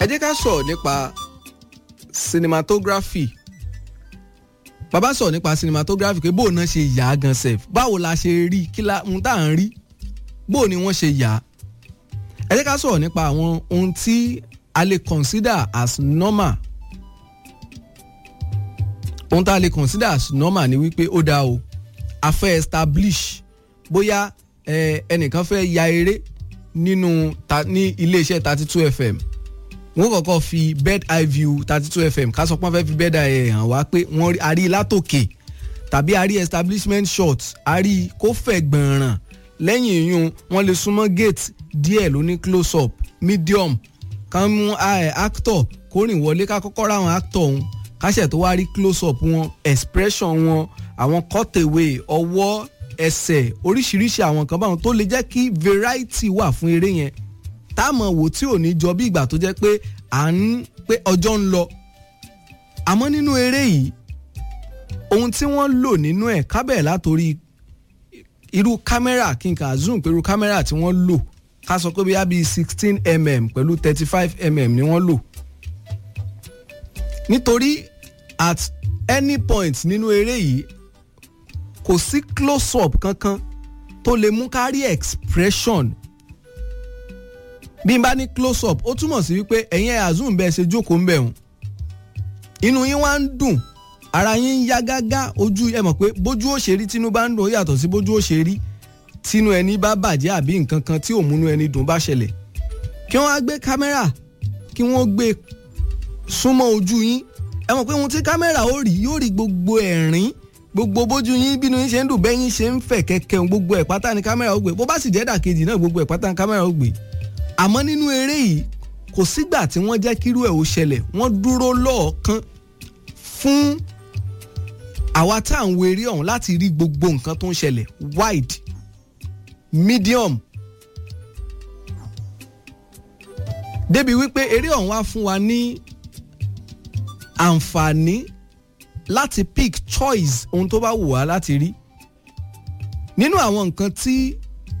jẹ́ ká sọ̀rọ̀ nípa cinematography bàbá sọ̀rọ̀ nípa cinematography pé bóun náà ṣe yà á gan sef báwo la ṣe rí kí la ohun tá à ń rí bóun ni wọ́n ṣe yà á ẹ jẹ́ ká sọ̀rọ̀ nípa àwọn ohun tí a lè consider as normal ohun tá a lè consider as normal ni wípé ó dáa o a fẹ́ establish bóyá ẹnìkan fẹ́ ya eré nínú ta ní iléeṣẹ́ thirty two fm wọ́n kọ́kọ́ fi bird eye view thirty two fm ká sọ pé wọ́n fẹ́ fi bird eye hàn wá pé wọ́n a rí látòkè tàbí a rí establishment shot a rí kó fẹ̀ gbọ̀nràn lẹ́yìn ìyún wọ́n lè súnmọ́ gate díẹ̀ ló ní close up medium ká mú actor kó rìn wọlé ká kọ́kọ́ ráwọn actor ọ̀hún káṣẹ̀ tó wá rí close up wọn expression wọn àwọn cutaway ọwọ́ ẹsẹ̀ oríṣiríṣi àwọn kan báwọn tó lè jẹ́ kí variety wà fún eré yẹn táàmù wò tí ò ní jọ bí ìgbà tó jẹ́ pé à ń pé ọjọ́ ń lọ àmọ́ nínú eré yìí ohun tí wọ́n lò nínú ẹ̀ kábẹ̀ látòrí irú kámẹ́rà kí n kà zoom pé irú kámẹ́rà tí wọ́n lò ká sọ pé bíyà bíi sixteen mm pẹ̀lú thirty five mm ni wọ́n lò nítorí at any point nínú eré yìí kò sí close up kankan tó lè mú kárí expression bí n bá ní close up ó túmọ̀ sí wípé ẹ̀yin ẹ̀ azum bẹ́ẹ̀ ṣe jókòó ń bẹ̀ hùn inú yín wá ń dùn ara yín ń yá gágá ojú ẹ mọ̀ pé bójú ó ṣe rí tínú bá ń dùn ó yàtọ̀ sí bójú ó ṣe rí tínú ẹni bá bàjẹ́ àbí nǹkan kan tí ò múnú ẹni dùn bá ṣẹlẹ̀ kí wọ́n á gbé kámẹ́rà kí wọ́n gbé súnmọ́ ojú yín ẹ mọ̀ pé ohun tí kámẹ́rà ó rí yóò rí gbogbo ẹ̀rín gbogbo bójú yín bínú yín ṣe ń dùn bẹ́yìn ṣe ń fẹ̀ kẹ̀kẹ́ gbogbo ẹ̀ pátá ni kámẹ́rà ó gbé bó bá sì jẹ́ dàkejì náà gbogbo ẹ̀ pátá ni kámẹ́rà ó gbé àmọ́ nínú eré yìí kò sígbà tí wọ́n jẹ́ kírú ẹ̀ ó ṣẹlẹ̀ wọ́n dúró lọ́ọ̀kan fún àwa tá à ń wo eré ọ̀hún láti rí gbogbo nǹkan tó ń ṣẹlẹ̀ wide medium débi wípé eré ọ̀hún wá fún wa ní àǹfààní láti pick choice ohun tó bá wù wá láti rí nínú àwọn nǹkan tí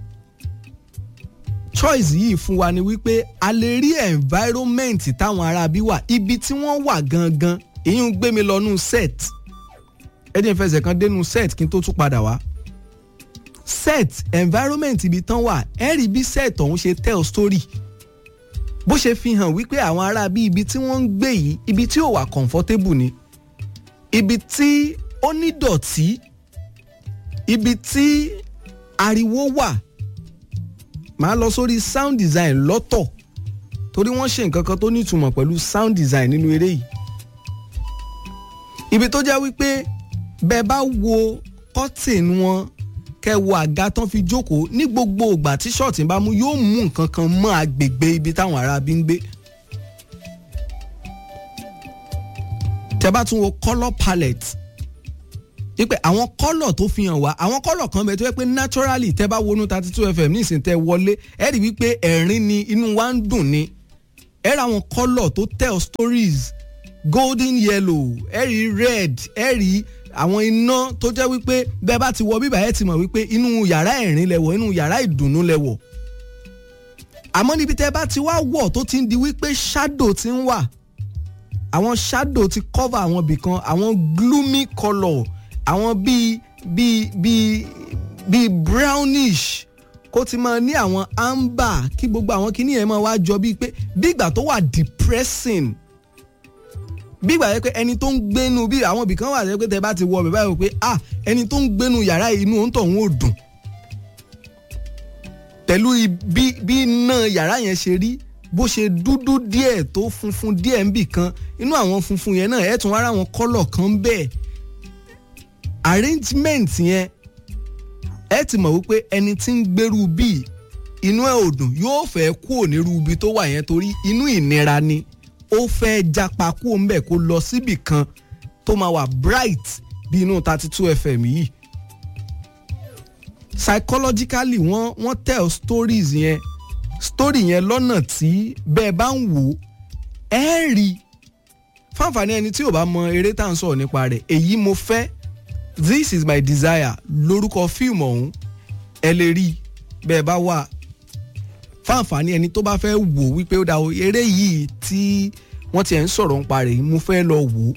choice yìí fún wa ni wípé a lè rí environment táwọn aráabí wà ibi tí wọ́n wà gangan èyí ń gbé mi lọ́nù set ẹni ìfẹsẹ̀ kan dénú set kí n tó tún padà wá set environment ibi tán wà ẹ rí bí set ọ̀hún ṣe tell story bó ṣe fi hàn wípé àwọn aráabí ibi tí wọ́n ń gbé yìí ibi tí ò wà comfortable ni ibi tí ó ní dọ̀tí ibi tí ariwo wà màá lọ sórí sound design lọ́tọ̀ torí wọ́n ṣe nǹkan kan tó nítumọ̀ pẹ̀lú sound design nínú eré yìí ibi tó jẹ́ wípé bẹ́ẹ̀ bá wo curtain wọn kẹ́ wo àga tán fi jókòó ní gbogbo ìgbà tí ṣọ́ọ̀tì bá mú yóò mú nǹkan kan mọ́ agbègbè ibi táwọn ará bí ń gbé. tẹ́ bá tún wo colour palette wípé àwọn kọ́lọ̀ tó fi hàn wá àwọn kọ́lọ̀ kan bẹ tó yẹ pé naturally tẹ́ bá wọnú thirty two fm nísìnyí tẹ́ wọlé ẹ rí wípé ẹ̀rín ni inú wa ń dùn ni ẹ rí àwọn kọ́lọ̀ tó tell stories golden yellow ẹ rí red ẹ rí àwọn iná tó jẹ́ wípé bẹ́ẹ̀ bá ti wọ bíbá ẹ ti mọ̀ wípé inú yàrá ẹ̀rín lẹ́wọ̀ inú yàrá ìdùnnú lẹ́wọ̀ àmọ́ níbi tẹ́ bá ti wá wọ̀ tó ti ń di wípé shadow ti ń wà àwọn shadow ti cover àwọn ibìkan àwọn gloomy colour àwọn bíi bíi bíi bíi brownish kó ti máa ní àwọn amber kí gbogbo àwọn kíní yẹn máa wá jọ bíi pé bí ìgbà tó wà depressing bí ìgbà yẹn pé ẹni tó ń gbénu bí àwọn ibìkan wà pé tẹ bá ti wọ ọbẹ̀ báyìí pé ah ẹni tó ń gbénu yàrá inú òun tó ń ò dùn pẹ̀lú bí bí iná yàrá yẹn ṣe rí bó ṣe dúdú díẹ̀ tó funfun díẹ̀ ń bì kan inú àwọn funfun yẹn náà ẹ̀ tún wá ra àwọn kọ́lọ̀ kan bẹ́ẹ̀ arrangement yẹn ẹ ti mọ̀ wípé ẹni tí ń gbèrú bíi inú ẹ̀ ò dùn yóò fẹ́ kú onírú ibi tó wà yẹn torí inú ìnira ni ó fẹ́ japa kú òun bẹ̀ kó lọ síbì kan tó máa wà bright bí inú thirty two fm yìí psychologically wọ́n wọ́n tell stories yẹn story yẹn lọ́nà tí bẹ́ẹ̀ bá ń wò ẹ́ rí fáǹfààní ẹni tí ò bá mọ eré tá à ń sọ̀rọ̀ nípa rẹ̀ èyí mo fẹ́ this is my desire lórúkọ fíìmù ọ̀hún ẹ lè rí bẹ́ẹ̀ bá wà fáǹfààní ẹni tó bá fẹ́ wò wípé ó dá o eré yìí tí wọ́n ti ẹ̀ ń sọ̀rọ̀ nípa rẹ̀ mo fẹ́ lọ wò ó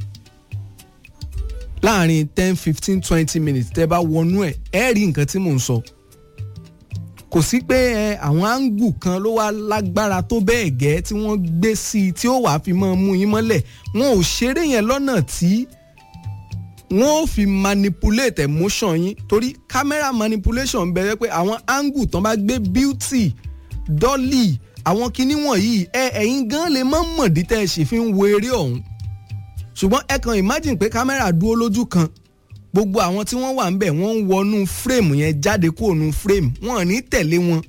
láàrin ten fifteen twenty minutes tẹ́ bá wọnú ẹ̀ ẹ́ rí nǹkan tí mò ń sọ kò sí pé ẹ àwọn áńgù kan ló wá lágbára tó bẹ́ẹ̀ gẹ́ tí wọ́n gbé sí i tí ó wàá fi máa mú yín mọ́lẹ̀ wọn ò ṣeré yẹn lọ́nà tí wọ́n ò fi manipulate emotion yín torí camera manipulation bẹ̀rẹ̀ pé àwọn áńgù tán bá gbé beauty dolly àwọn kinní wọ̀nyí ẹ ẹ̀yin gan lè má mọ̀dí tẹ́ ẹ ṣe fi ń wo eré ọ̀hún ṣùgbọ́n ẹ kàn imagine pé kámẹ́rà dúró lójú kan gbogbo àwọn tí wọ́n wà ń bẹ̀ wọ́n ń wọnú frame yẹn jáde kúrò nú frame wọn ò ní tẹ̀lé wọn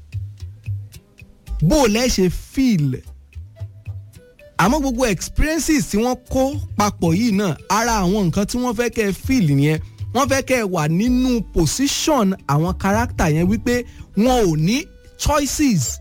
bó o lẹ́ ṣe feel àmọ́ gbogbo experiences tí wọ́n kó papọ̀ yìí náà ara àwọn nǹkan tí wọ́n fẹ́ kẹ́ ẹ feel yẹn wọ́n fẹ́ kẹ́ ẹ wà nínú position àwọn character yẹn wípé wọn ò ní choices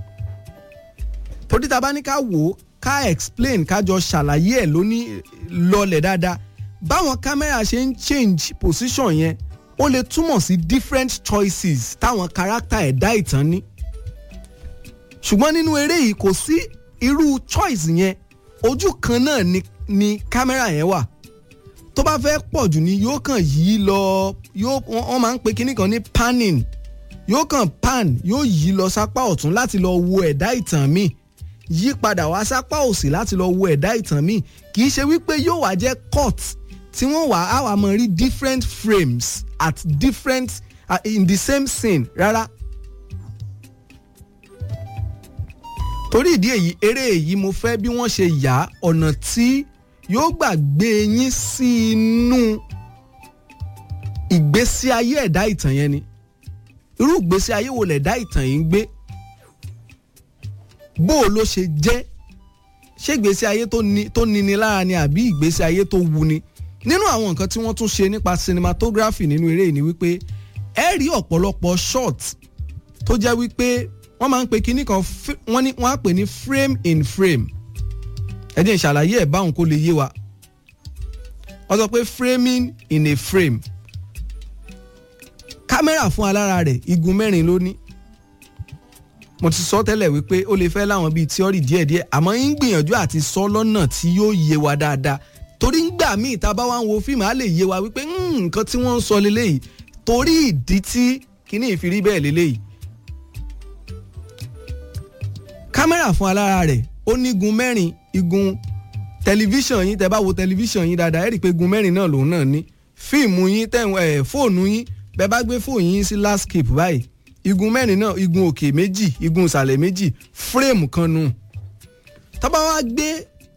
torí ta bá ní ká wò ó ká explain ká jọ ṣàlàyé ẹ̀ lóní lọlẹ̀ dáadáa báwọn kámẹ́rà ṣe ń change position yẹn ó lè túmọ̀ sí different choices táwọn character ẹ̀dá ìtàn ní ṣùgbọ́n nínú eré yìí kò sí irú choice yẹn ojú kan náà ni ni kámẹ́rà yẹn wà tó bá fẹ́ pọ̀ jù ni yóò kàn yí lọ yóò wọ́n máa ń pe kinní kan ní panning yóò kàn pan yóò yí lọ sápá ọ̀tún láti lọ wo ẹ̀dá ìtàn míì yí padà wá sápá òsì láti lọ wo ẹ̀dá ìtàn míì kì í ṣe wípé yóò wá jẹ́ cut tí wọ́n wà á wà máa rí different frames at different uh, in the same scene rárá. torí ìdí èyí eré èyí mo fẹ́ bí wọ́n ṣe yà ọ̀nà tí yóò gbà gbé yín sí inú ìgbésí ayé ẹ̀dá ìtàn yẹn ni irú ìgbésí ayé wo lẹ̀dá ìtàn yìí ń gbé bó o ló ṣe jẹ́ ṣé ìgbésí ayé tó níni lára ni àbí ìgbésí ayé tó wuni nínú àwọn nǹkan tí wọ́n tún ṣe nípa cinematography nínú eré yìí ni wípé ẹ rí ọ̀pọ̀lọpọ̀ short tó jẹ́ wípé wọ́n máa ń pe kinní kan wọ́n ní wọ́n á pè ní frame in frame ẹ jẹ́ ìṣàlàyé ẹ̀ báwọn kó lè yé wa wọ́n sọ pé framing in a frame kámẹ́rà fún alára rẹ̀ igun mẹ́rin ló ní mo ti sọ tẹ́lẹ̀ wípé ó lè fẹ́ láwọn bíi tíọ́rì díẹ̀díẹ̀ àmọ́ ń gbìyànjú àti sọ lọ́nà tí yóò yé wa dáadáa torí ngbà míì tá a bá wá ń wo fíìmù á lè yé wa wípé nǹkan tí wọ́n ń sọ leléyìí torí ìdí tí kíní ìfirí bẹ́ẹ̀ leléyìí. kámẹ́rà fún alára rẹ̀ ó ní igun mẹ́rin igun tẹlifíṣàn yín tẹ́ bá wo tẹlifíṣàn yín dáadáa ẹ rí i pé igun mẹ́rin náà lòun náà ní fíìmù yín tẹ̀ fóònù yín bẹ́ẹ̀ bá gbé fóònù yín sí landscape báyìí igun mẹ́rin náà igun òkè méjì igun ìsàlẹ̀ méjì fírèmù kan nù. tá bá wá gbé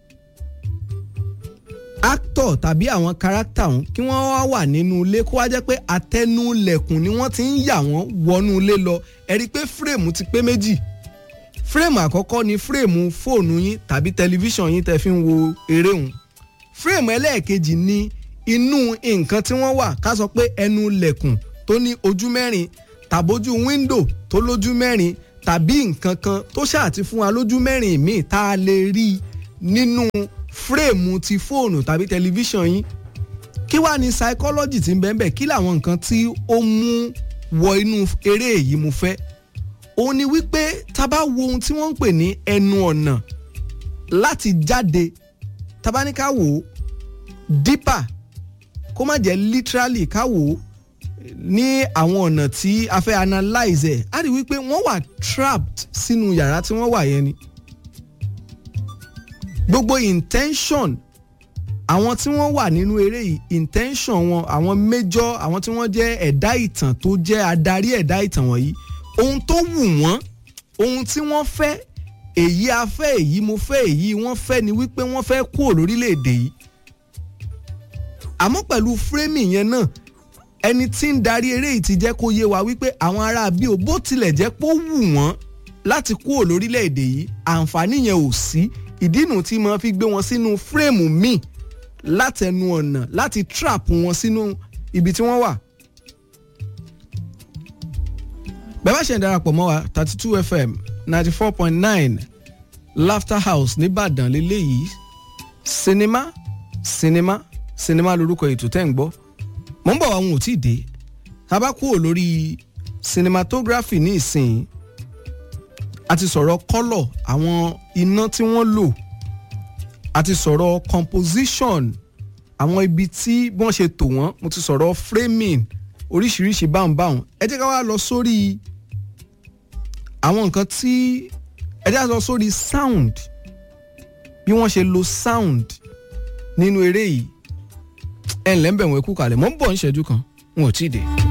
actor tàbí àwọn character ọ̀hún kí wọ́n wá wà nínú ilé kó wá jẹ́ pé àtẹnulẹ̀kùn ni wọ́n ti ń yà wọ́n wọnú ilé lọ ẹ rí i pé fírèmù ti pé méjì fírèmù àkọ́kọ́ ni fírèmù fóònù yín tàbí tẹlifíṣàn yín tẹ́ fi ń wo eré òun fírèmù ẹlẹ́ẹ̀kejì ni inú nǹkan tí wọ́n wà ká sọ pé ẹnu lẹ̀kùn tó ní ojú mẹ́rin tàbójú wíńdò tó lójú mẹ́rin tàbí nǹkan kan tó ṣáà ti fún wa lójú mẹ́rin míì tá a lè rí nínú fírèmù ti fóònù tàbí tẹlifíṣàn yín kí wàá ní psychology ti ń bẹ́ẹ̀ bẹ́ẹ̀ kí làwọn nǹkan tí ó mú wọ inú eré yìí mo fẹ́ òun ni wípé tá a bá wo ohun tí wọ́n ń pè ní ẹnu ọ̀nà láti jáde tá a bá ní ká wò ó deeper kó má jẹ́ literally ká wò ó ní àwọn ọ̀nà tí a fẹ́ analyze ẹ̀ á rí wípé wọ́n wà trapped sínú yàrá tí wọ́n wà yẹn ni. gbogbo intention àwọn tí wọ́n wà nínú eré yìí intention wọn àwọn major àwọn tí wọ́n jẹ́ ẹ̀dá ìtàn tó jẹ́ adarí ẹ̀dá ìtàn wọ̀nyí ohun tó wù wọ́n ohun tí wọ́n fẹ́ èyí a fẹ́ èyí mo fẹ́ èyí wọ́n fẹ́ ni wípé wọ́n fẹ́ kúrò lórílẹ̀‐èdè yìí àmọ́ pẹ̀lú framing yẹn náà ẹni tí ń darí eré yìí ti jẹ́ kó yé wa wípé àwọn ará bí o bó tilẹ̀ jẹ́ pé ó wù wọ́n láti kúrò lórílẹ̀‐èdè yìí àǹfààní yẹn ò sí ìdínú tí mo fi gbé wọn sínú fírèmù míì látẹnu ọ̀nà láti trap wọn sínú ibi tí wọ́n wà. bẹ́ẹ̀ bá ṣe ń darapọ̀ mọ́ wa thirty two fm ninety four point nine laughter house nìbàdàn lélẹ́yìí sinimá sinimá sinimá lorúkọ ètò tẹ́ ń gbọ́ mọ̀ ń bọ̀ àwọn ò tí ì dé tá a bá kúrò lórí cinematography ní ìsìn a ti sọ̀rọ̀ kọ́lọ̀ àwọn iná tí wọ́n lò a ti sọ̀rọ̀ composition àwọn ibi tí wọ́n ṣe tò wọ́n mo ti sọ̀rọ̀ framing oríṣiríṣi báhùnbáhùn ẹ jẹ́ ká wá lọ sórí àwọn nǹkan tí ẹ jẹ́ ká lọ sórí sound bí wọ́n ṣe lo sound nínú eré yìí ẹ̀ ǹlẹ́ ń bẹ̀ wọ́n kú kalẹ̀ mọ́ ń bọ̀ ń ṣẹ́jú kan wọn ò tí ì dé.